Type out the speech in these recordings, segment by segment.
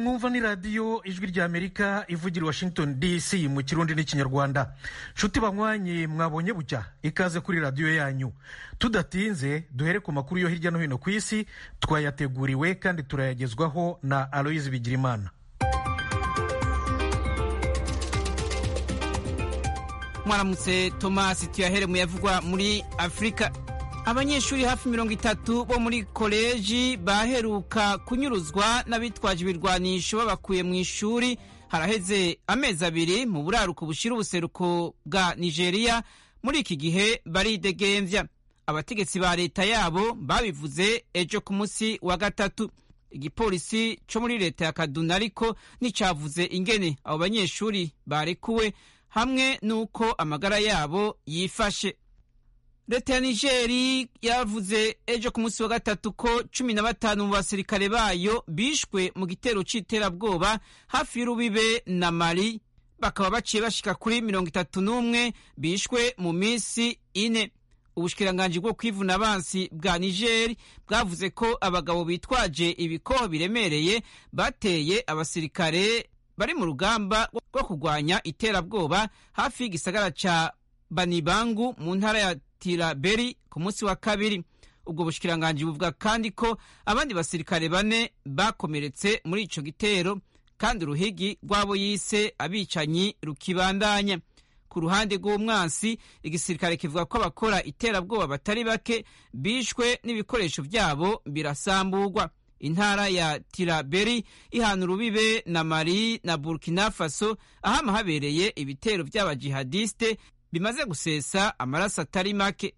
mwumva ni radiyo ijwi ry'amerika ivugira washington dc mu kirundi n'ikinyarwanda nshuti banywanyi mwabonye bucya ikaze kuri radiyo yanyu tudatinze duhere ku makuru yo hirya no hino ku isi twayateguriwe kandi turayagezwaho na aloyizi bigirimana mwaramutse tomasi tuyahere mu yavugwa muri afurika abanyeshuri hafi mirongo itatu bo muri koleji baheruka kunyuruzwa n'abitwaje ibirwanisho babakuye mu ishuri haraheze amezi abiri mu buraruko bushira ubuseruko bwa nigeria muri iki gihe baridegembya abategetsi ba leta yabo babivuze ejo ku munsi wa gatatu igipolisi cyo muri leta ya kaduna ariko nticyavuze ingene abo banyeshuri barekuwe hamwe n'uko amagara yabo yifashe leta ya nigeri yavuze ejo ku munsi wa gatatu ko cumi na batanu mu basirikare bayo bishwe mu gitero c'iterabwoba hafi y'urubibe na mali bakaba baciye bashika kuri mirongo itatu n'umwe bishwe mu minsi ine ubushikiranganji bwo kwivuna abansi bwa nigeri bwavuze ko abagabo bitwaje ibikoho biremereye bateye abasirikare bari mu rugamba rwo kurwanya iterabwoba hafi y'igisagara ca banibangu mu ntara ya tiraberi ku munsi wa kabiri ubwo bushikiranganji buvuga kandi ko abandi basirikare bane bakomeretse muri ico gitero kandi uruhigi rw'abo yise abicanyi rukibandanya ku ruhande rw'umwansi igisirikare kivuga ko abakora iterabwoba batari bake bishwe n'ibikoresho vyabo birasamburwa intara ya tiraberi ihana urubibe na mali na burkina faso ahama habereye ibitero vy'abajihadiste bimaze gusesa amaraso atari make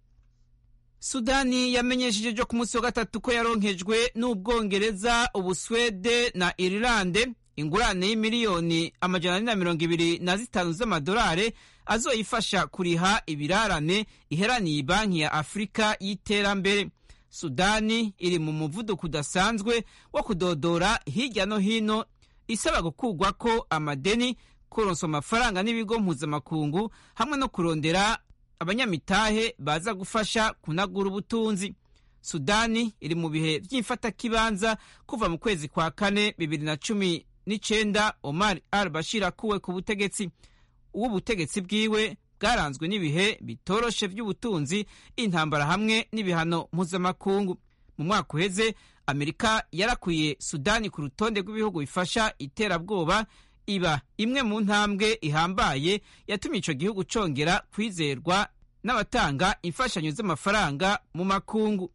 sudani yamenyesheje ejo ku munsi wa gatatu ko yaronkejwe n'ubwongereza ubuswede na irilande ingurane y'imiliyoni amajana ane na mirongo ibiri na zitanu z'amadolari azoyifasha kuriha ibirarane iheraniye banki ya afurika y'iterambere sudani iri mu muvuduko udasanzwe wo kudodora hirya no hino isaba gukurwa ko amadeni kuronswa amafaranga n'ibigo mpuzamakungu hamwe no kurondera abanyamitahe baza gufasha kunagura ubutunzi sudani iri mu bihe by'imfatakibanza kuva mu kwezi kwa kane bibiri na cumi n'icenda omar al bashir akuwe ku butegetsi uw'ubutegetsi bwiwe bwaranzwe n'ibihe bitoroshe by'ubutunzi intambara hamwe n'ibihano mpuzamakungu mu mwaka uheze amerika yarakwiye sudani ku rutonde rw'ibihugu bifasha iterabwoba iba imwe mu ntambwe ihambaye yatumye ico gihugu congera kwizerwa n'abatanga imfashanyo z'amafaranga mu makungu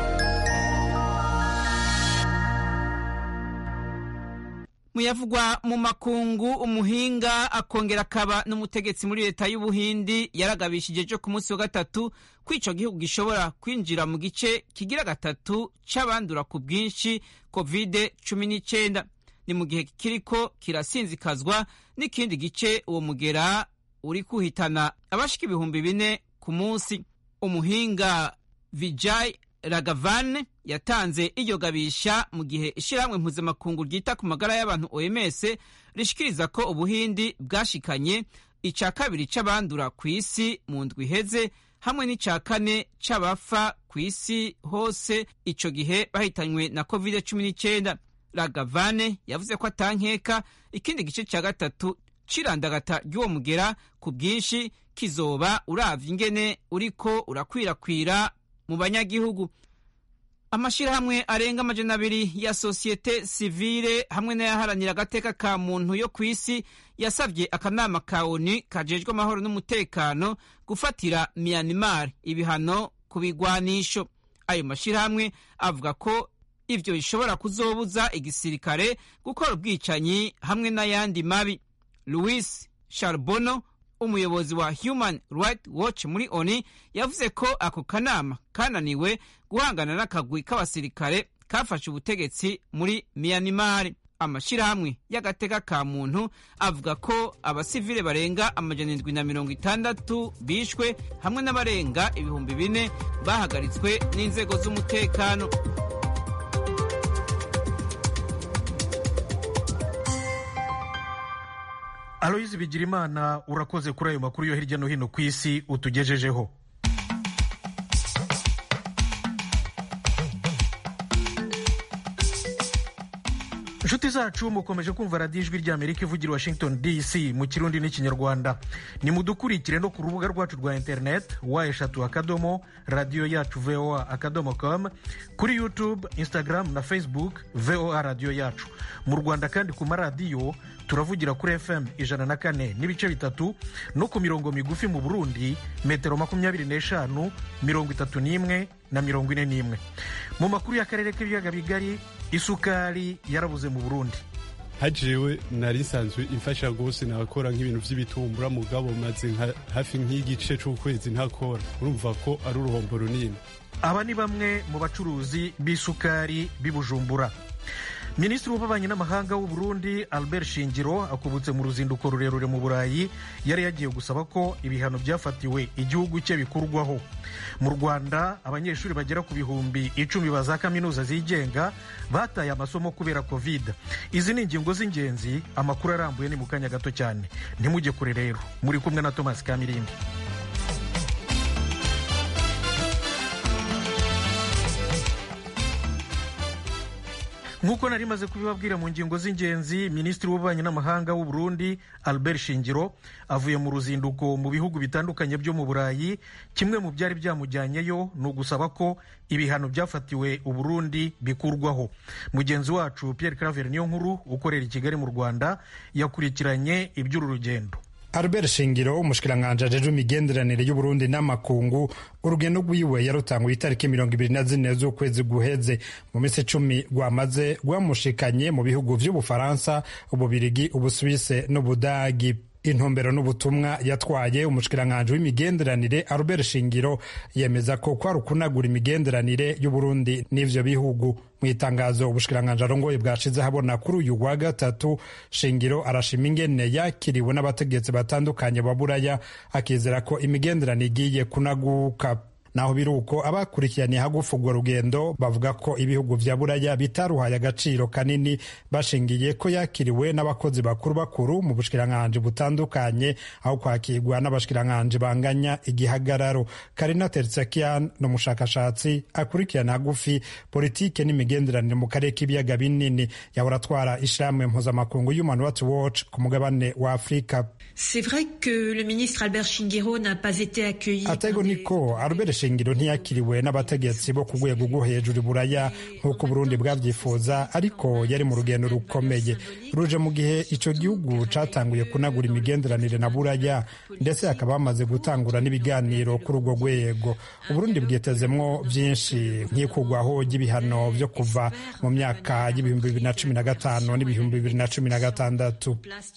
muyavugwa mu makungu umuhinga akongera akaba n'umutegetsi muri leta y'ubuhindi yaragabishije ejo ku munsi wa gatatu ko ico gihugu gishobora kwinjira mu gice kigira gatatu c'abandura ku bwinshi covid cumi n'icenda ni mu gihe kiriko kirasinzikazwa n'ikindi gice uwo mugera uri kuhitana abashika ibihumbi bine ku munsi umuhinga vijay ragavan yatanze iryo gabisha mu gihe ishyirahamwe mpuzamakungu ryita ku magara y'abantu oms rishikiriza ko ubuhindi bwashikanye ica kabiri c'abandura ku isi mu ndwi iheze hamwe n'ica kane c'abafa ku isi hose ico gihe bahitanywe na covid cumi n'icyenda ragavane yavuze ko atankeka ikindi gice cya gatatu c'irandagata ry'uwo mugera ku bwinshi kizoba uravye ingene uriko urakwirakwira mu banyagihugu amashirahamwe arenga amajana abiri ya sosiyete sivile hamwe n'ayaharanira agateka ka muntu yo ku isi yasavye akanama ka onu kajejwe amahoro n'umutekano gufatira myanmar ibihano ku bigwanisho ayo mashirahamwe avuga ko ivyo bishobora kuzobuza igisirikare gukora ubwicanyi hamwe n'ayandi mabi louis charbono umuyobozi wa human right watch muri oni yavuze ko ako kanama kananiwe guhangana n'akagwi k'abasirikare kafashe ubutegetsi muri myanmar amashirahamwe y'agateka ka muntu avuga ko abasivile barenga amajana indwi na mirongo itandatu bishwe hamwe n'abarenga ibihumbi bine bahagaritswe n'inzego z'umutekano aloyizi bigirimana urakoze kuri ayo makuru yo hirya no hino ku isi utugejejeho inshuti zacu mukomeje kumva radiyo ijwi ry'amerika ivugira i washington dc mu kirundi n'ikinyarwanda nimudukurikire no ku rubuga rwacu rwa interineti wa eshatu akadomo radiyo yacu voa akadomo com kuri youtube instagram na facebook voa radiyo yacu mu rwanda kandi ku maradiyo turavugira kuri fm ijana na kane n'ibice bitatu no ku mirongo migufi mu burundi metero makumyabiri n'eshanu mirongo itatu n'imwe na mirongo ine n'imwe mu makuru y'akarere k'ibiyaga bigari isukari yarabuze mu burundi hajewe nari nsanzwe imfasha rwose nakora nk'ibintu by'ibitumbura mugabo maze hafi nk'igice c'ukwezi ntakora urumva ko ari uruhombo runini aba ni bamwe mu bacuruzi b'isukari b'i bujumbura minisitiri w'ububanyi n'amahanga w'u Burundi albert shingiro akubutse mu ruzinduko rurerure mu burayi yari yagiye gusaba ko ibihano byafatiwe igihugu cye bikurwaho mu rwanda abanyeshuri bagera ku bihumbi icumi ba za kaminuza zigenga bataye amasomo kubera covid izi ni ingingo z'ingenzi amakuru arambuye ni mu kanya gato cyane ntimujye kure rero muri kumwe na thomas kamirindi nk'uko nari maze kubibabwira mu ngingo z'ingenzi minisitiri w'ububanyi n'amahanga w'u Burundi albert shingiro avuye mu ruzinduko mu bihugu bitandukanye byo mu burayi kimwe mu byari byamujyanyeyo ni ugusaba ko ibihano byafatiwe u Burundi bikurwaho mugenzi wacu pierre claver niyo nkuru ukorera i kigali mu rwanda yakurikiranye iby'uru rugendo Albert Shingiro umushikiranganji ajejwe imigenderanire y'Uburundi n'amakungu urugendo rwiwe yarutanguye itariki mirongo ibiri na zine z'ukwezi guheze mu minsi icumi rwamaze rwamushikanye mu bihugu vy'Ubufaransa Ububirigi Ubusuwise n'Ubudagi intumbero n'ubutumwa yatwaye umushikiranganji w'imigenderanire Albert Shingiro yemeza ko kwari ukunagura imigenderanire y'Uburundi n'ivyo bihugu mu itangazo ubushikiranganji arongoye bwashize habona kuri uyu wa gatatu Shingiro arashima ingene yakiriwe n'abategetsi batandukanye ba Buraya akizera ko imigenderanire igiye kunaguka naho biri uko abakurikiraniye hagufi urwo rugendo bavuga ko ibihugu vya buraya bitaruhaye agaciro kanini bashingiye ko yakiriwe n'abakozi bakuru bakuru mu bushikiranganji butandukanye aho kwakirwa n'abashikiranganji banganya igihagararo karina tertsakian ni umushakashatsi akurikirana hagufi politike n'imigenderanire mu karere k'ibiyaga binini yahora atwara ishirahamwe mpuzamakungu human rights watch ku mugabane wa afurika atego niko albert shingiro ntiyakiriwe n'abategetsi bo ku rwego rwo hejuru buraya nk'uko uburundi bwabyifuza ariko yari mu rugendo rukomeye ruje mu gihe icyo gihugu catanguye kunagura imigenderanire na buraya ndetse hakaba hamaze gutangura n'ibiganiro kuri urwo rwego uburundi bwitezemwo byinshi nk'ikugwaho ry'ibihano byo kuva mu myaka y'ibihumbi bibiri na cumi na gatanu n'ibihumbi bibiri na cumi na gatandatu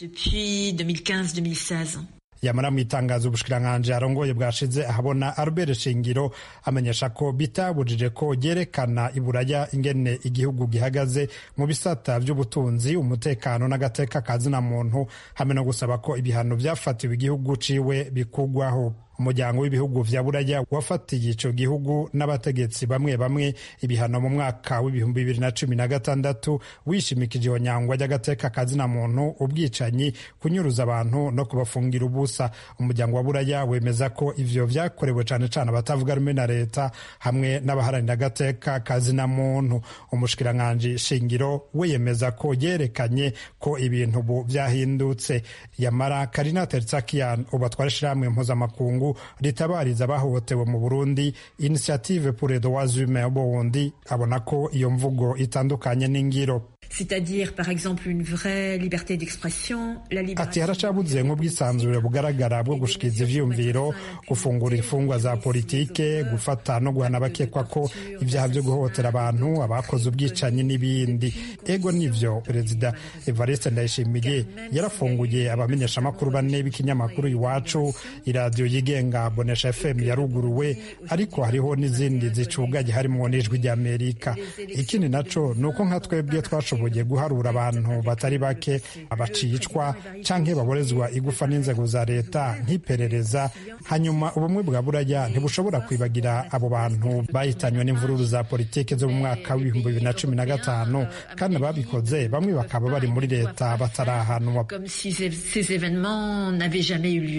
yamara mu itangazo ubushikiranganji arongoye bwashize ahabona Albert Shingiro amenyesha ko bitabujije ko ryerekana iburaya ingene igihugu gihagaze mu bisata by'ubutunzi umutekano n'agateka kazina muntu hamwe no gusaba ko ibihano byafatiwe igihugu ciwe bikugwaho umuryango w'ibihugu vya buraya wafatiye ico gihugu n'abategetsi bamwe bamwe ibihano mu mwaka w'ibihumbi bibiri na cumi na gatandatu wishimikije ihonyangwa ry'agateka kazina muntu ubwicanyi kunyuruza abantu no kubafungira ubusa umuryango wa buraya wemeza ko ivyo vyakorewe cane cane abatavuga rumwe na leta hamwe n'abaharanira agateka kazina muntu umushikiranganji shingiro we yemeza ko yerekanye ko ibintu ubu vyahindutse yamara karina tertsakian ubu atwara ishirahamwe mpuzamakungu ritabariza abahohotewe mu burundi initiative pour les droits humains burundi abona ko iyo mvugo itandukanye n'ingiro c'est-à-dire par exemple une vraie liberté d'expression la ati haracabuze nk'ubwisanzure bugaragara bwo gushikiriza ivyiyumviro gufungura imfungwa za politike gufata no guhana abakekwa ko ibyaha byo guhohotera abantu abakoze ubwicanyi n'ibindi ego nivyo perezida evariste ndayishimiye yarafunguye abamenyeshamakuru bane b'ikinyamakuru iwacu iradiyo yigenga bonesha fm yaruguruwe ariko hariho n'izindi zicugaye harimo n'ijwi ry'amerika ikindi naco ni uko nka twebwe twashoboye bashoboye guharura abantu batari bake abacicwa canke baborezwa igufa n'inzego za leta nk'iperereza hanyuma ubumwe bwa buraya ntibushobora kwibagira abo bantu bahitanywe n'imvururu za politiki zo mu mwaka w'ibihumbi bibiri na cumi na gatanu kandi ababikoze bamwe bakaba bari muri leta batarahanwa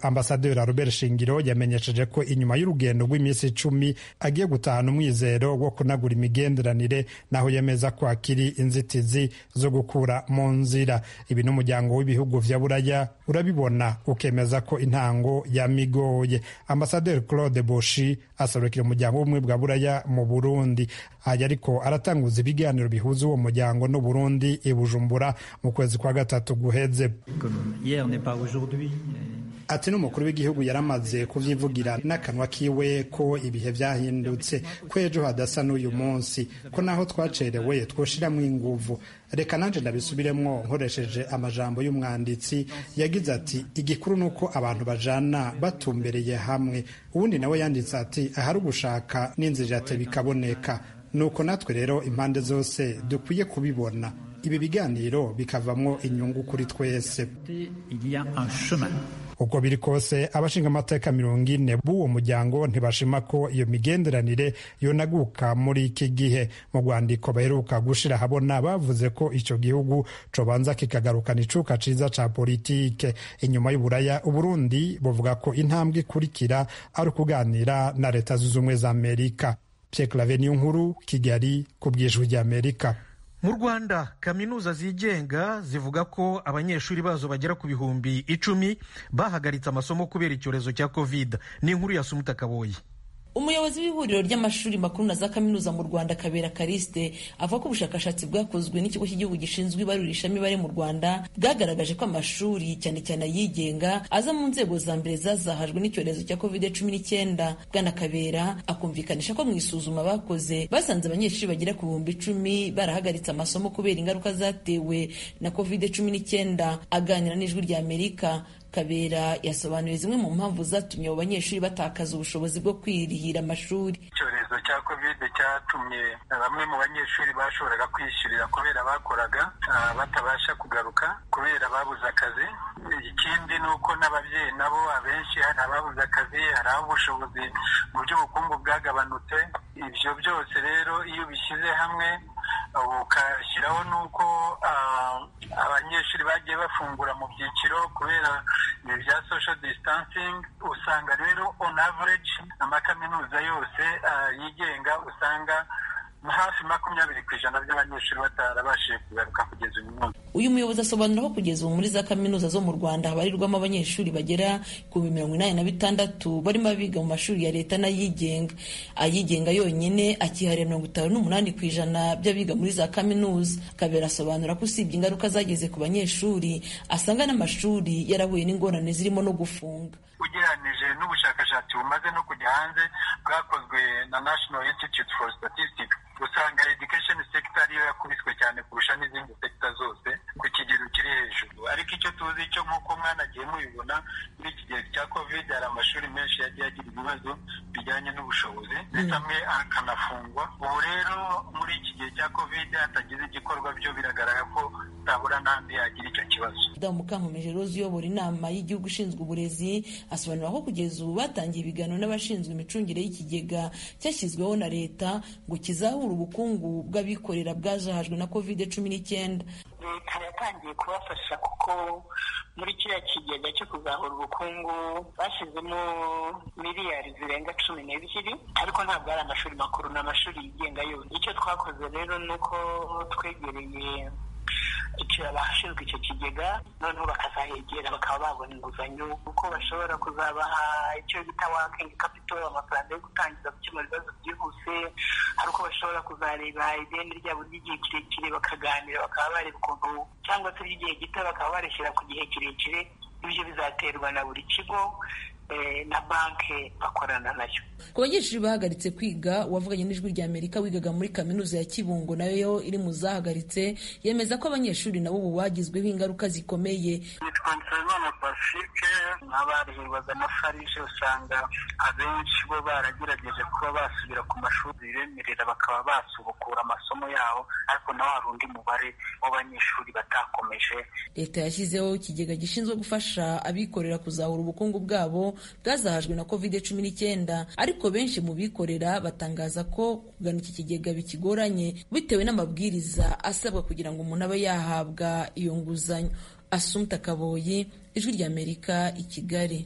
ambasaderi robert shingiro yamenyesheje ko inyuma y'urugendo rw'iminsi icumi agiye gutahana umwizero wo kunagura imigenderanire naho yemeza ko hakiri inzitizi zo gukura mu nzira ibi n'umuryango w'ibihugu vya buraya urabibona ukemeza ko intango yamigoye ambasaderi claude boshi aserukira umuryango w'ubumwe bwa buraya mu burundi aya ariko aratanguza ibiganiro bihuza uwo muryango n'uburundi i bujumbura mu kwezi kwa gatatu guheze ati n'umukuru w'igihugu yaramaze kuvyivugira n'akanwa kiwe ko ibihe vyahindutse ko ejo hadasa n'uyu munsi ko naho twacerewe twoshiramwo inguvu reka nanje ndabisubiremwo nkoresheje amajambo y'umwanditsi yagize ati igikuru ni uko abantu bajana batumbereye hamwe uwundi nawe yanditse ati ahari ugushaka n'inzira yate bikaboneka nuko natwe rero impande zose dukwiye kubibona ibi biganiro bikavamwo inyungu kuri twese uko biri kose abashinga amateka mirongo ine b'uwo muryango ntibashima ko iyo migenderanire yonaguka muri iki gihe mu rwandiko baheruka gushira habona bavuze ko icyo gihugu cobanza kikagarukana icuka ciza ca politike inyuma y'uburaya uburundi buvuga ko intambwe ikurikira ari ukuganira na leta zunze ubumwe za amerika pierre clave niyo nkuru kigali ku bwijwi ry'amerika mu rwanda kaminuza zigenga zivuga ko abanyeshuri bazo bagera ku bihumbi icumi bahagaritse amasomo kubera icyorezo cya covid ni inkuru ya sumuta kaboyi umuyobozi w'ihuriro ry'amashuri makuru na za kaminuza mu rwanda kabera kariste avuga ko ubushakashatsi bwakozwe n'ikigo cy'igihugu gishinzwe ibarurishamibare mu rwanda bwagaragaje ko amashuri cyane cyane ayigenga aza mu nzego za mbere zazahajwe n'icyorezo cya covid cumi n'icyenda bwana kabera akumvikanisha ko mu isuzuma bakoze basanze abanyeshuri bagera ku bihumbi icumi barahagaritse amasomo kubera ingaruka zatewe na covid cumi n'icyenda aganira n'ijwi rya amerika kabera yasobanuye zimwe mu mpamvu zatumye abo banyeshuri batakaza ubushobozi bwo kwirihira amashuri icyorezo cya kovide cyatumye bamwe mu banyeshuri bashoboraga kwishyurira kubera bakoraga batabasha kugaruka kubera babuze akazi ikindi ni uko n'ababyeyi nabo abenshi hari ababuze akazi hari aho ubushobozi mu by'ubukungu bwagabanutse ibyo byose rero iyo bishyize hamwe ukashyiraho n'uko abanyeshuri bagiye bafungura mu byiciro kubera ibi bya social distancing usanga rero on average amakaminuza yose yigenga usanga hafi makumyabiri ku ijana by'abanyeshuri batarabashije kugaruka kugeza uyu munsi uyu muyobozi asobanura ko kugeza ubu muri za kaminuza zo mu rwanda habarirwamo abanyeshuri bagera ku mirongo inani na bitandatu barimo abiga mu mashuri ya leta n'ayigenga ayigenga yonyine akiharira mirongo itanu n'umunani ku ijana by'abiga muri za kaminuza kabera asobanura ko usibye ingaruka zageze ku banyeshuri asanga n'amashuri yarahuye n'ingorane zirimo no gufunga ugereranije n'ubushakashatsi bumaze no kujya hanze bwakozwe na national institute for statistics usanga education sector ariyo yakubiswe cyane kurusha n'izindi sector zose ku kigero kiri hejuru ariko icyo tuzi cyo nk'uko mwanagiye mubibona muri iki gihe cya covid hari amashuri menshi yagiye agira ibibazo bijyanye n'ubushobozi ndetse amwe akanafungwa ubu rero muri iki gihe cya covid hatagize igikorwa byo biragaragara ko utabura n'andi yagira icyo kibazo damu mukankomeje rose uyobora inama y'igihugu ishinzwe uburezi asobanura ko kugeza ubu batangiye ibiganiro n'abashinzwe imicungire y'ikigega cyashyizweho na leta ngo kizahure ubukungu bw'abikorera bwajahajwe na covid cumi n'icyenda leta yatangiye kubafasha kuko muri kiriya kigega cyo kuzahura ubukungu bashyizemo miliyari zirenga cumi n'ebyiri ariko ntabwo ari amashuri makuru ni amashuri yigenga yose icyo twakoze rero ni uko twegereye icyo abashinzwe icyo kigega noneho bakazahegera bakaba babona inguzanyo kuko bashobora kuzabaha icyo bita wakingi kapito amafaranga yo gutangiza gukemura ibibazo byihuse hari uko bashobora kuzareba ideni ryabo ry'igihe kirekire bakaganira bakaba bareba ukuntu cyangwa se ry'igihe gito bakaba barishyira ku gihe kirekire ibyo bizaterwa na buri kigo na banki bakorana nayo ku banyeshuri bahagaritse kwiga uwavuganye n'ijwi rya amerika wigaga muri kaminuza ya kibungo nayo iri mu zahagaritse yemeza ko abanyeshuri nabo ubu bagizweho ingaruka zikomeye nitwa nsabimana pacifique nk'abarihirwaga na farije usanga abenshi bo baragerageje kuba basubira ku mashuri bibemerera bakaba basubukura amasomo yabo ariko naho hari undi mubare w'abanyeshuri batakomeje leta yashyizeho ikigega gishinzwe gufasha abikorera kuzahura ubukungu bwabo bwazahajwe na covid cumi n'icyenda ariko benshi mu bikorera batangaza ko kugana iki kigega bikigoranye bitewe n'amabwiriza asabwa kugira ngo umuntu abe yahabwa iyo nguzanyo asumta kaboyi ijwi ry'amerika i kigali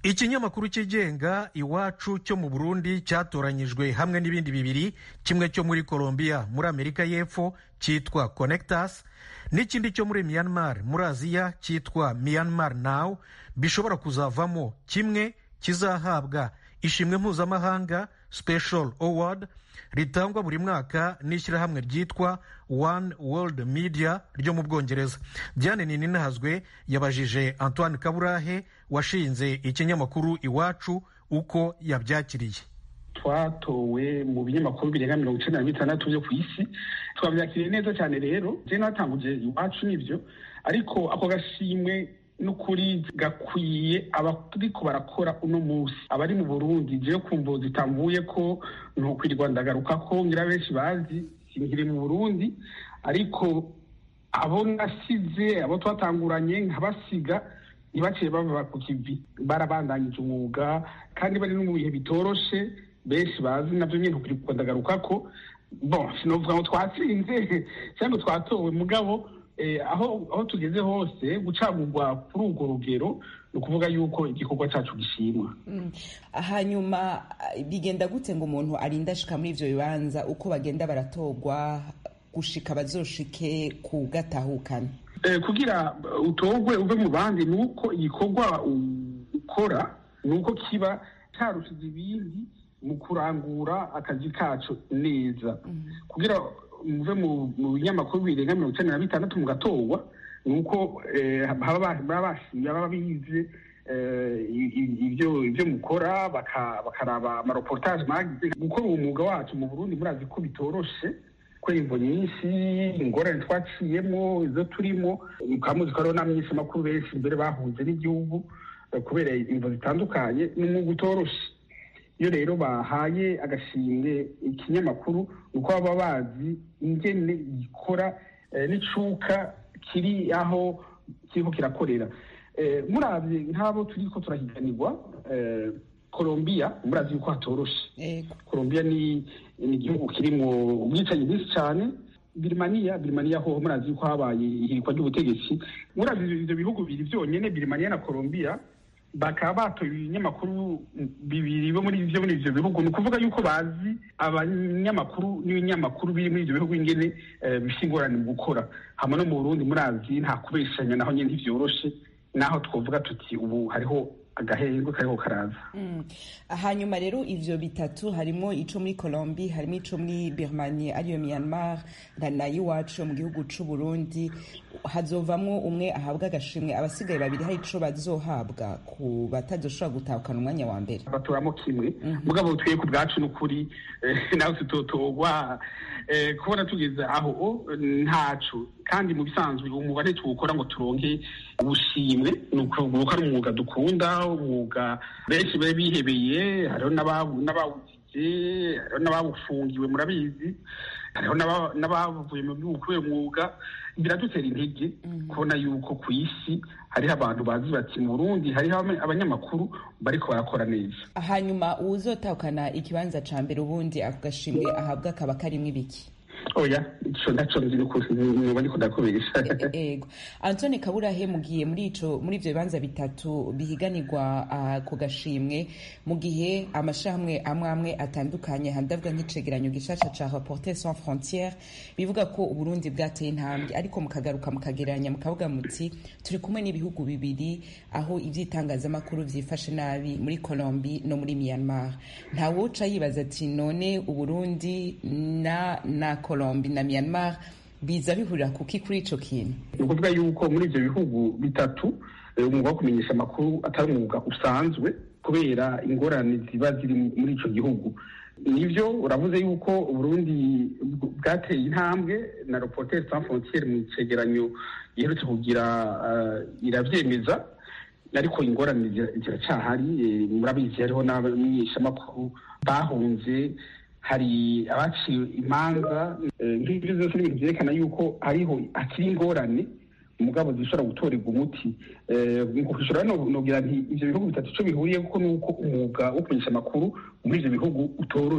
ikinyamakuru cyigenga iwacu cyo mu burundi cyatoranyijwe hamwe n'ibindi bibiri kimwe cyo muri colombia muri amerika y'epfo cyitwa connectas n'ikindi cyo muri myanmar muri aziya cyitwa myanmar now bishobora kuzavamo kimwe kizahabwa ishimwe mpuzamahanga special award ritangwa buri mwaka n'ishyirahamwe ryitwa one world media ryo mu bwongereza diane nininahazwe yabajije antoine kaburahe washinze ikinyamakuru iwacu uko yabyakiriye twatowe mu binyamakuru birenga mirongo icyenda na bitandatu byo ku isi twabyakiriye neza cyane rero je natanguje iwacu nibyo ariko ako gashimwe n'ukuri gakwiye abariko barakora uno munsi abari mu burundi jewe kumvo zitamvuye ko ntukwirirwa ndagaruka ko ngira benshi bazi sinkiri mu burundi ariko abo nasize abo twatanguranye nkabasiga ntibaciye bava ku kivi barabandanyije umwuga kandi bari no mu bihe bitoroshe benshi bazi navyo nyene ntukwirirwa ndagaruka ko bon sinovuga ngo twatsinze cyangwa twatowe mugabo aho aho tugeze hose gucagurwa kuri urwo rugero ni ukuvuga yuko igikorwa cyacu gishimwa hanyuma bigenda gute ngo umuntu arinde ashika muri ivyo bibanza uko bagenda baratorwa gushika bazoshike ku gatahukana kugira utogwe uve mu bandi ni uko igikorwa ukora ni uko kiba cyarushije ibindi mu kurangura akazi kacu neza kugira muve mu binyamakuru birenga mirongo icyenda na bitandatu mugatorwa ni uko baba bashimye baba bize ibyo mukora bakaraba amareportage mwagize gukora uwo mwuga wacu mu burundi murazi ko bitoroshe ko imvo nyinshi ingorane twaciyemo izo turimo mukaba muzi ko hariho n'abamenyeshamakuru benshi mbere bahunze n'igihugu kubera imvo zitandukanye ni umwuga utoroshe iyo rero bahaye agashimwe ikinyamakuru ni uko baba bazi ingene gikora n'icuka kiri aho kiriko kirakorera murabye nk'abo turi ko turahiganirwa colombia murazi yuko hatoroshe colombia ni igihugu kirimo ubwicanyi bwinshi cyane birimaniya birimaniya ho murazi yuko habaye ihirikwa ry'ubutegetsi murazi ivyo bihugu bibiri vyonyene birimaniya na colombia bakaba batoye ibinyamakuru bibiri bo muri byo muri ivyo bihugu ni ukuvuga yuko bazi abanyamakuru n'ibinyamakuru biri muri ivyo bihugu ingene bifite ingorane mu gukora hamwe no mu burundi murazi nta kubeshanya naho nyene ntivyoroshe naho twovuga tuti ubu hariho agahengwe kariho karaza hanyuma rero ivyo bitatu harimo ico muri colombi harimo ico muri birmanie ariyo myanmar na iwacu mu gihugu c'u burundi hazovamwo umwe ahabwa agashimwe abasigaye babiri hari ico bazohabwa ku batazoshobora gutahukana umwanya wa mbere batoramo kimwe mugabo twiye ku bwacu n'ukuri nawe tutotogwa kubona tugeze aho ntaco kandi mu bisanzwe umubare tuwukora ngo turonke ubushimwe ni ukuvuga ari umwuga dukunda umwuga benshi bari bihebeye hariho n'abawugize hariho n'abawufungiwe murabizi hariho n'abavuye mu gihugu kubera umwuga biradutera intege kubona yuko ku isi hariho abantu bazi bati mu burundi hariho abanyamakuru bariko barakora neza hanyuma uwuzotahukana ikibanza ca mbere ubundi ako gashimwe ahabwa kaba karimwo ibiki oya ico ndaco nzi nuba ndiko ndakubesha ego antone kaburahe mugiye muri ico muri ivyo bibanza bitatu bihiganirwa uh, ku gashimwe mu gihe amashirahamwe amwe amwe atandukanye handavuga nk'icegeranyo gishasha ca reporter sans frontiere bivuga ko uburundi bwateye intambwe ariko mukagaruka mukagereranya mukavuga muti turi kumwe n'ibihugu bibiri aho ivy'itangazamakuru vyifashe nabi muri colombi no muri myanmar ntawoca yibaza ati none uburundi na na colombi na myanmar biza bihurira kuki kuri ico kintu ni ukuvuga yuko muri ivyo bihugu bitatu umwuga wo kumenyesha amakuru atari umwuga usanzwe kubera ingorane ziba ziri muri ico gihugu nivyo uravuze yuko uburundi bwateye intambwe na reporter sans frontiere mu cegeranyo giherutse kugira iravyemeza ariko ingorane ziracahari murabizi hariho n'abamenyeshamakuru bahunze hari abaciwe imanza nk'ibyo byose ni ibintu byerekana yuko hariho hakiri ingorane umugabo zishobora gutorerwa umuti kwishura nogira nti ivyo bihugu bitatu ico bihuriye kuko nuko umwuga wo kumenyesha amakuru muri ivyo bihugu utoroshe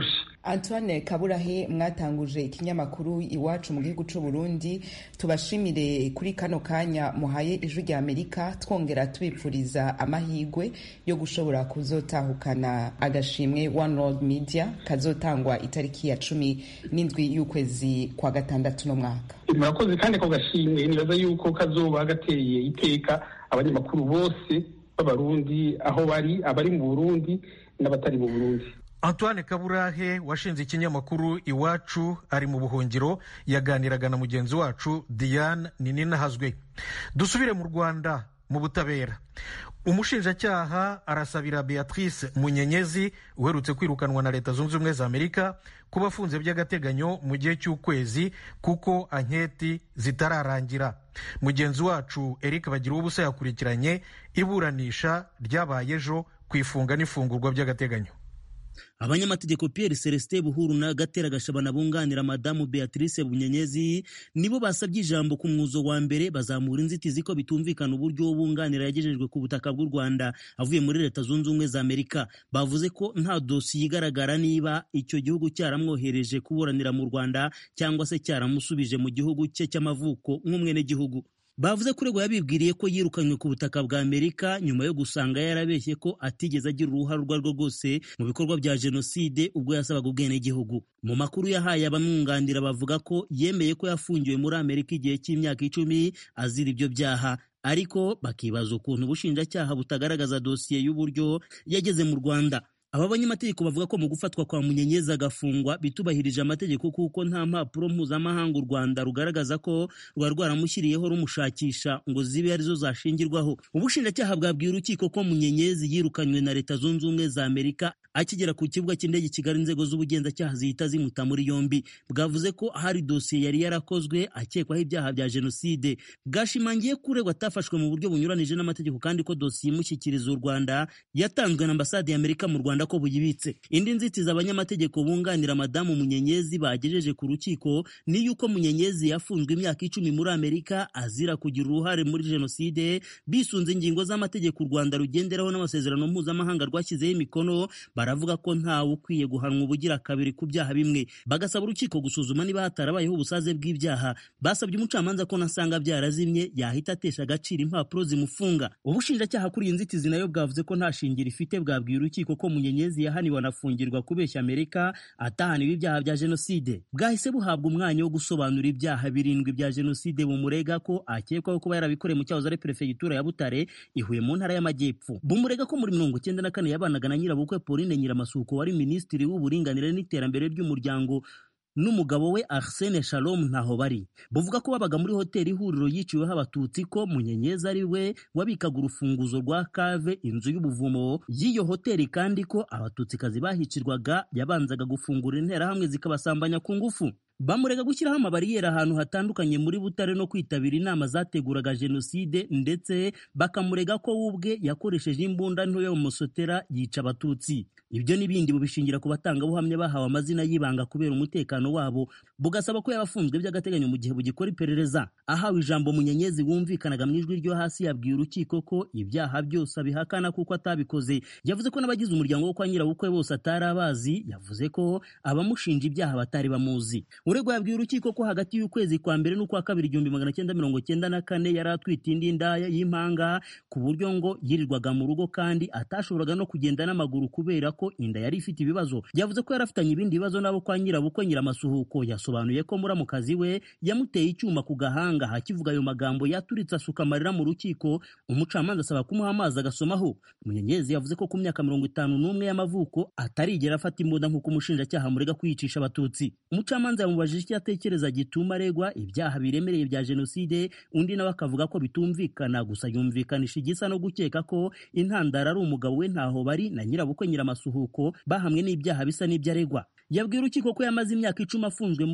antoine kaburahe mwatanguje ikinyamakuru iwacu mu gihugu cy'u burundi tubashimire kuri kano kanya muhaye ijwi rya amerika twongera tubipfuriza amahirwe yo gushobora kuzotahukana agashimwe one world media kazotangwa itariki ya cumi n'indwi y'ukwezi kwa gatandatu no mwaka murakoze kandi ako gashimwe nibaza yuko kazoba gateye iteka abanyamakuru bose b'abarundi aho bari abari mu burundi n'abatari mu burundi antoine kaburahe washinze ikinyamakuru iwacu ari mu buhungiro yaganiraga na mugenzi wacu diane nininahazwe dusubire mu rwanda mu butabera umushinjacyaha arasabira beatrice munyenyezi uherutse kwirukanwa na leta zunze ubumwe za amerika kuba afunze by'agateganyo mu gihe cy'ukwezi kuko anketi zitararangira mugenzi wacu eric bagira ubusa yakurikiranye iburanisha ryabaye ejo ku ifunga n'ifungurwa by'agateganyo abanyamategeko Pierre Celestin Buhuru na Gatera Gashabana bunganira madamu Beatrice Bunyenyezi nibo basabye ijambo ku mwuzo wa mbere bazamura inzitizi ko bitumvikana uburyo bunganira yagejejwe ku butaka bw'u Rwanda avuye muri leta zunze ubumwe za Amerika bavuze ko nta dosiye igaragara niba icyo gihugu cyaramwohereje kuburanira mu Rwanda cyangwa se cyaramusubije mu gihugu cye cy'amavuko nk'umwenegihugu bavuze ko uregwa yabibwiriye ko yirukanywe ku butaka bwa amerika nyuma yo gusanga yarabeshye ko atigeze agira uruhare urwo arirwo rwose mu bikorwa bya jenoside ubwo yasabaga ubwenegihugu mu makuru yahaye abamwunganira bavuga ko yemeye ko yafungiwe muri amerika igihe cy'imyaka icumi azira ibyo byaha ariko bakibaza ukuntu ubushinjacyaha butagaragaza dosiye y'uburyo yageze mu rwanda aba banyamategeko bavuga ko mu gufatwa kwa munyenyezi agafungwa bitubahirije amategeko kuko nta mpapuro mpuzamahanga u rwanda rugaragaza ko rwari rwaramushyiriyeho rumushakisha ngo zibe arizo zashingirwaho ubushinjacyaha bwabwiye urukiko ko munyenyezi yirukanywe na leta zunze ubumwe za amerika akigera ku kibuga cy'indege kigali inzego z'ubugenzacyaha zihita zimuta muri yombi bwavuze ko hari dosiye yari yarakozwe akekwaho ibyaha bya jenoside bwashimangiye ko uregwa atafashwe mu buryo bunyuranije n'amategeko kandi ko dosiye imushyikiriza u rwanda yatanzwe na ambasade y'amerika mu rwanda ko buyibitse indi nzitizi abanyamategeko bunganira madamu munyenyezi bagejeje ku rukiko ni yuko munyenyezi yafunzwe imyaka icumi muri amerika azira kugira uruhare muri jenoside bisunze ingingo z'amategeko u rwanda rugenderaho n'amasezerano mpuzamahanga rwashyizeho imikono baravuga ko ntawe ukwiye guhanwa ubugira kabiri ku byaha bimwe bagasaba urukiko gusuzuma niba hatarabayeho ubusaze bw'ibyaha basabye umucamanza ko nasanga byarazimye yahita atesha agaciro impapuro zimufunga ubushinjacyaha kuri iyi nzitizi nayo bwavuze ko nta shingiro ifite bwabwiye urukiko ko munyenyezi yahaniwe anafungirwa kubeshya amerika atahaniwe ibyaha bya jenoside bwahise buhabwa umwanya wo gusobanura ibyaha birindwi bya jenoside bumurega ko akekwaho kuba yarabikoreye mu cyahoze ari perefegitura ya butare ihuye mu ntara y'amajyepfo bumurega ko muri mirongo icyenda na kane yabanaga na nyirabukwe pauline nyiramasuko wari minisitiri w'uburinganire n'iterambere ry'umuryango n'umugabo we Arsene Shalom ntaho bari buvuga ko babaga muri hoteli ihuriro yiciweho abatutsi ko munyenyezi ari we wabikaga urufunguzo rwa kave inzu y'ubuvumo y'iyo hoteli kandi ko abatutsikazi bahicirwaga yabanzaga gufungura interahamwe zikabasambanya ku ngufu bamurega gushyiraho amabariyeri ahantu hatandukanye muri butare no kwitabira inama zateguraga jenoside ndetse bakamurega ko we ubwe yakoresheje imbunda nto yo musotera yica abatutsi ibyo n'ibindi bubishingira ku batangabuhamya bahawe amazina y'ibanga kubera umutekano wabo bugasaba ko yabafunzwe by'agateganyo mu gihe bugikora iperereza ahawe ijambo munyenyezi wumvikanaga mu ijwi ryo hasi yabwiye urukiko ko ibyaha byose abihakana kuko atabikoze yavuze ko n'abagize umuryango wo kwa nyirabukwe bose atari abazi yavuze ko abamushinja ibyaha batari bamuzi uregwa yabwiye urukiko ko hagati y'ukwezi kwa mbere n'ukwa kabiri igihumbi magana cyenda mirongo cyenda na kane yari atwite indi ndaya y'impanga ku buryo ngo yirirwaga mu rugo kandi atashoboraga no kugenda n'amaguru kubera ko inda yari ifite ibibazo yavuze ko yari afitanye ibindi bibazo n'abo kwa nyirabukwe nyiramasuhuko yasobanuye ko muramukazi we yamuteye icyuma ku gahanga hakivuga ayo magambo yaturitse asuka amarira mu rukiko umucamanza asaba kumuha amazi agasomaho munyenyezi yavuze ko ku myaka mirongo itanu n'umwe y'amavuko atarigera afata imbunda nk'uko umushinjacyaha murega kwiyicisha abatutsi umucamanza yamubajije icyo atekereza gituma aregwa ibyaha biremereye bya jenoside undi nawe akavuga ko bitumvikana gusa yumvikanisha igisa no gukeka ko intandaro ari umugabo we ntaho bari na nyirabukwe nyiramasuhuko bahamwe n'ibyaha bisa n'ibyo aregwa yabwiye urukiko ko yamaze imyaka icumi afunzwe muri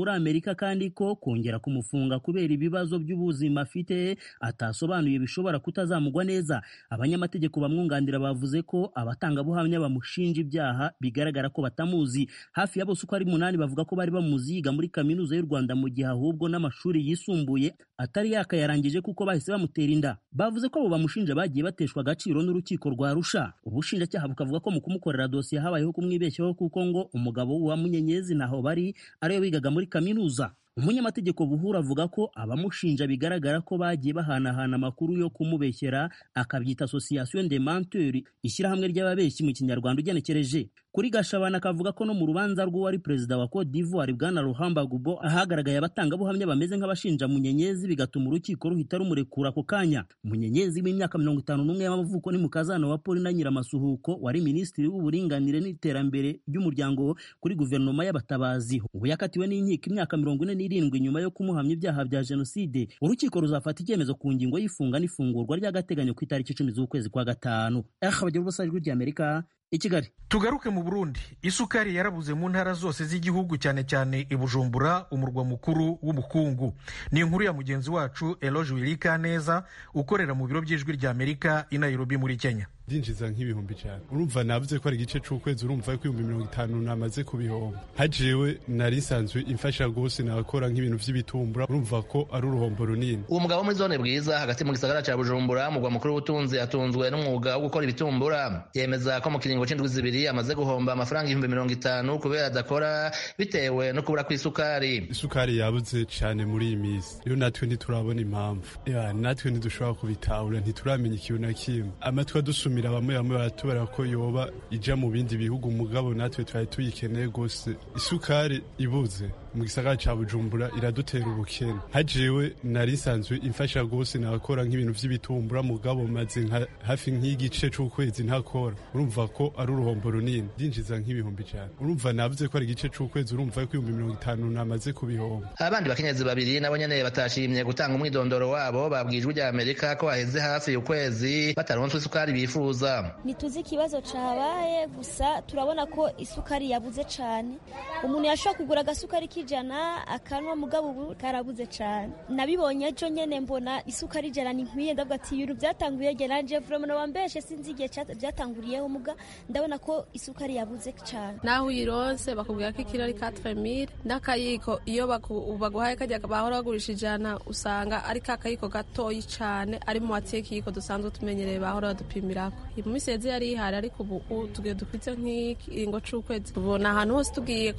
muri amerika kandi ko kongera kumufunga kubera ibibazo by'ubuzima afite atasobanuye bishobora kutazamugwa neza abanyamategeko bamwunganira bavuze ko abatangabuhamya bamushinja ibyaha bigaragara ko batamuzi hafi ya bose uko ari munani bavuga ko bari bamuzi yiga muri kaminuza y'u rwanda mu gihe ahubwo n'amashuri yisumbuye atari yakayarangije kuko bahise bamutera inda bavuze ko abo bamushinja bagiye bateshwa agaciro n'urukiko rwa rusha ubushinjacyaha bukavuga ko mu kumukorera dosiye habayeho kumwibeshyaho kuko ngo umugabo wa munyenyezi ntaho bari ariyo wigaga muri kaminuza umunyamategeko buhura avuga ko abamushinja bigaragara ko bagiye bahanahana amakuru yo kumubeshyera akabyita association de menteurs ishyirahamwe ry'ababeshyi mu kinyarwanda ugenekereje kuri gashabana akavuga ko no mu rubanza rw'uwari perezida wa Cote d'Ivoire bwana Ruhamba Gubo ahagaragaye abatangabuhamya bameze nk'abashinja munyenyezi bigatuma urukiko ruhita rumurekura ako kanya munyenyezi w'imyaka mirongo itanu n'umwe y'amavuko ni mukazana wa Paulina Nyiramasuhuko wari minisitiri w'uburinganire n'iterambere ry'umuryango kuri guverinoma y'abatabazi ubu yakatiwe n'inkiko imyaka mirongo ine n'irindwi nyuma yo kumuhamya ibyaha bya jenoside urukiko ruzafata icyemezo ku ngingo y'ifunga n'ifungurwa ry'agateganyo ku itariki icumi z'ukwezi kwa gatanu aha bagira ubusa ijwi ry'amerika i kigali tugaruke mu burundi isukari yarabuze mu ntara zose z'igihugu cyane cyane i bujumbura umurwa mukuru w'ubukungu ni inkuru ya mugenzi wacu eloge wirika neza ukorera mu biro by'ijwi ry'amerika i nairobi muri kenya ndinjiza nk'ibihumbi cyane urumva navuze ko ari igice c'ukwezi urumva ko ibihumbi mirongo itanu namaze kubihomba hajewe nari nsanzwe imfasha rwose nakora nk'ibintu vy'ibitumbura urumva ko ari uruhombo runini uwo mugabo muri zone bwiza hagati mu gisagara ca bujumbura mugwa mukuru w'ubutunzi atunzwe n'umwuga wo gukora ibitumbura yemeza ko mu kiringo c'indwi zibiri amaze guhomba amafaranga ibihumbi mirongo itanu kubera adakora bitewe no kubura kw'isukari isukari yabuze cane muri iyi misi rero natwe ntiturabona impamvu natwe ntidushobora kubitahura ntituramenya ikintu na kimwe amatwi adusumira bamwe bamwe baratubara ko yoba ija mu bindi bihugu mugabo natwe twari tuyikeneye rwose isukari ibuze mu gisagara ca bujumbura iradutera ubukene hajewe nari nsanzwe imfasha rwose nakora nk'ibintu vy'ibitumbura mugabo maze hafi nk'igice c'ukwezi ntakora urumva ko ari uruhombo runini ndinjiza nk'ibihumbi cane urumva navuze ko ari igice c'ukwezi urumva ko ibihumbi mirongo itanu namaze kubihomba abandi bakenyezi babiri nabo nyene batashimye gutanga umwidondoro wabo babwijwe rya amerika ko haheze hafi ukwezi bataronswe isukari bifuza ntituzi ikibazo cabaye gusa turabona ko isukari yabuze cane umuntu yashobora kugura agasukari k'ijana akanwa mugabo ubu karabuze cane nabibonye ejo nyene mbona isukari ijana ni nkwiye ndavuga ati ibintu byatanguye ge nanje vremona wambeshe sinzi igihe byatanguriyeho muga ndabona ko isukari yabuze cane naho uyironse bakubwira ko ikiro ari 4000 n'akayiko iyo baguhaye kajya bahora bagurisha ijana usanga ari ka kayiko gatoyi cane ari mu watiye kiyiko dusanzwe tumenyereye bahora badupimirako mu minsi yeze yari ihari ariko ubu tugiye dufite nk'ikiringo c'ukwezi tubona ahantu hose tugiye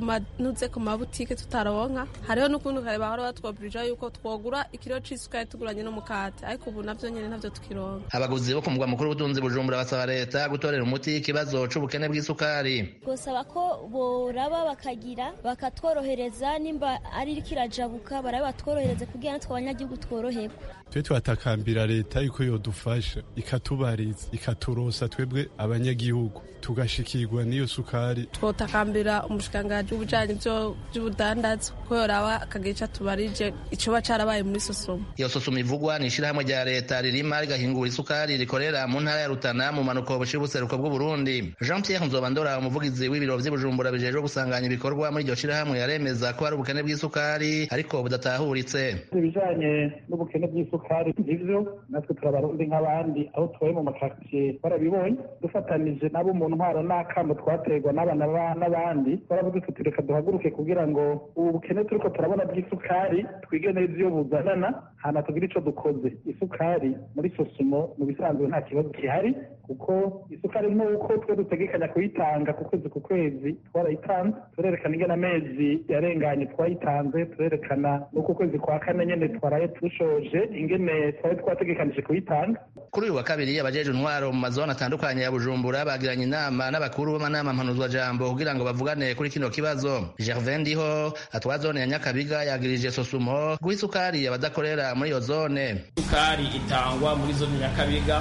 nuze ku mabutike tutaronka hariho n'ukundi kare bahora batwobirija yuko twogura ikiro c'isukari tuguranye n'umukate ariko ubu navyo nyene ntavyo tukironka abaguzi bo ku mugwa mukuru w'ubutunzi bujumbura basaba leta gutorera umuti ikibazo c'ubukene bw'isukari gusaba ko boraba bakagira bakatworohereza nimba ari kirajabuka barabe batworohereze kugira natwe abanyagihugu tworoherwe twe twatakambira leta yuko yodufasha ikatubariza ikaturosa twebwe abanyagihugu tugashikirwa n'iyo sukari twotakambira umushikiranganji w'ubujanye vy'ubudandazi ko yoraba akagica tubarije icoba carabaye muri sosomo iyo sosomo ivugwa ni ishirahamwe rya leta ririma rigahingura isukari rikorera mu ntara ya rutana mu manuko bushira ubuseruko bw'uburundi jean pierre nzobandora umuvugizi w'ibiro vy'ibujumbura bijejwe gusanganya ibikorwa muri iryo shirahamwe yaremeza ko hari ubukene bw'isukari ariko budatahuritse ibijanye n'ubukene bw'isukari ivyo natwe turabarundi nk'abandi aho tubaye mu makaritsiye barabibonye dufatanije nabo mu ntwaro n'akamo twaterwa n'abana n'abandi baravuga tuti reka duhaguruke kugira ngo ubu bukene turiko turabona bw'isukari twige neza iyo buzanana hana tugire ico dukoze isukari muri sosumo mu bisanzwe nta kibazo gihari kuko isukari nk'uko twe dutegekanya kuyitanga ku kwezi ku kwezi twarayitanze turerekana ingene amezi yarenganye twayitanze turerekana n'uko ukwezi kwa kane nyene twaraye dushoje ingene twari twategekanije kuyitanga kuri uyu wa kabiri abajeje intwaro mu mazone atandukanye ya bujumbura bagiranye inama n'abakuru b'amanama mpanuzwajambo kugira ngo bavugane kuri kino kibazo gervin ndiho atwara zone ya nyakabiga yagirije sosumo guha isukari abadakorera muri iyo zone isukari itangwa muri zone nyakabiga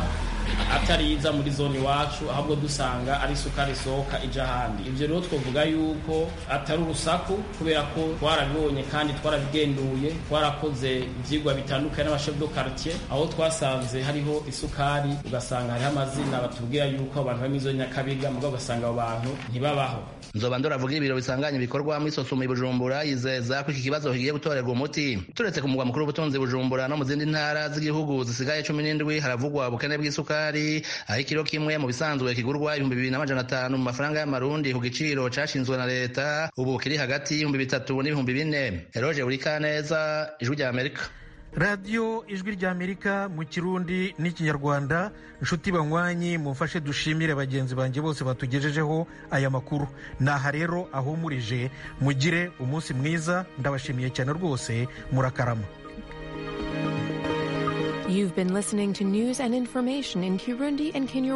atari iza muri zone iwacu ahubwo dusanga ari isukari isohoka ija ahandi ivyo rero twovuga yuko atari urusaku kubera ko twarabibonye kandi twarabigenduye twarakoze ivyigwa bitandukanye n'abashef do quartier aho twasanze hariho isukari ugasanga hariho amazina batubwira yuko abantu bari muri nyakabiga mugabo ugasanga abo bantu ntibabaho nzoba ndoravuga ibiro bisanganye bikorwa muri sosoma i bujumbura yizeza ko iki kibazo kigiye gutorerwa umuti turetse ku mugwa mukuru w'ubutunzi bujumbura no mu zindi ntara z'igihugu zisigaye cumi n'indwi haravugwa ubukene bw'isukari aho ikiro kimwe mu bisanzwe kigurwa ibihumbi bibiri n'amajana atanu mu mafaranga y'amarundi ku giciro cashinzwe na leta ubu kiri hagati y'ibihumbi bitatu n'ibihumbi bine eroje buri kaneza ijwi rya amerika radiyo ijwi ry'amerika mu kirundi n'ikinyarwanda inshuti banywanyi mumfashe dushimire bagenzi banjye bose batugejejeho aya makuru naha rero ahumurije mugire umunsi mwiza ndabashimiye cyane rwose murakarama You've been listening to news and information in Kirundi and Kinyarwanda.